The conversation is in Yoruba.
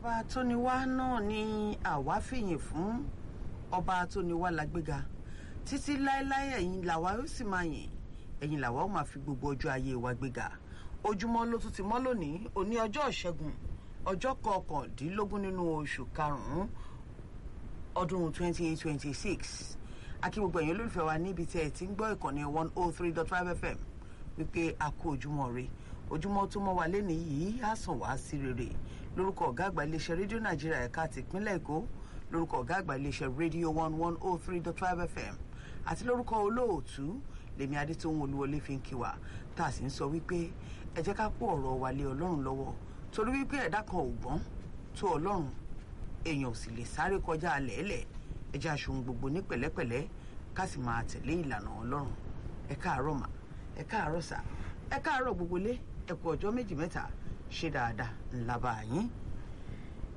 ọba tó ní wá náà ni àwa fìyìn fún ọba tó ní wá lágbéga títí láéláé ẹ̀yin làwa ó sì máa yìn ẹ̀yin làwa ó máa fi gbogbo ọjọ́ ayé wa gbéga ojúmọ́ ló tún ti mọ́ lónìí òní ọjọ́ ìṣẹ́gun ọjọ́ kọkàndínlógún nínú oṣù karùn-ún ọdún 2026 akí gbogbo ẹ̀yin olólùfẹ́ wa níbi tí ẹ ti ń gbọ́ ìkànnì 103.5 fm wípé a kú ojúmọ́ re ojúmọ́ tó mọ́ wa lẹ́nu yìí á sàn wá sí rere lórúkọ ọ̀gá àgbà iléeṣẹ́ rédíò nàìjíríà ẹ̀ka tìpínlẹ̀ èkó lórúkọ ọ̀gá àgbà iléeṣẹ́ rédíò 1103.5 fm àti lórúkọ olóòtú lèmi adétòun olúwọlé fi ń kí wa tá a sì ń sọ wípé ẹ jẹ́ ká kó ọ̀rọ̀ wa lé ọlọ́run lọ́wọ́ torí wípé ẹ̀dá kan ò gbọ́n tó ọlọ́run èèyàn ò sì lè sáré kọjá lẹ́ẹ̀lẹ̀ ẹ jẹ́ aṣohun gbogbo ní pẹ̀lẹ́pẹ̀lẹ́ ká sì máa tẹ̀lé ìlànà ọlọ́run ẹ káàárọ̀ mà ẹ káàárọ̀ sà ẹ káàárọ̀ gbogbo lé ẹ kú ọjọ́ méjì mẹ́ta ṣe dáadáa ńlá bá yín